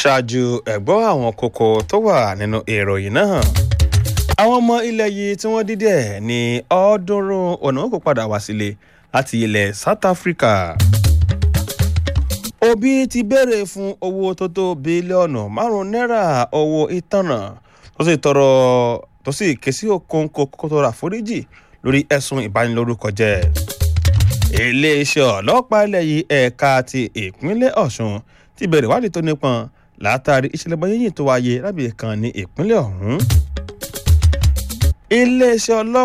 ṣáájú ẹ̀gbọ́n àwọn kókó tó wà nínú ìròyìn náà àwọn ọmọ ilẹ̀ yìí tí wọ́n dídẹ̀ ní ọ̀ọ́dúnrún ọ̀nà kò padà wá sílé láti ilẹ̀ South Africa. Obi ti béèrè fún owó tó tó bílíọ̀nù márùn-ún náírà owó ìtanràn tó sì tọrọ tó sì ké sí Okonkwo kó tó ra àforíjì lórí ẹ̀sùn ìbanilórúkọ jẹ́. iléeṣẹ́ ọlọ́pàá ilẹ̀ yìí ẹ̀ka ti ìpínlẹ̀ Ọ̀ṣun ti bẹ̀rẹ̀ ìwádìí tó nípọn látàrí ìṣẹ̀lẹ̀ bọ́yẹ̀yìn tó wáyé lábẹ́ kan ní ìpínlẹ̀ ọ̀hún. iléeṣẹ́ ọlọ́pàá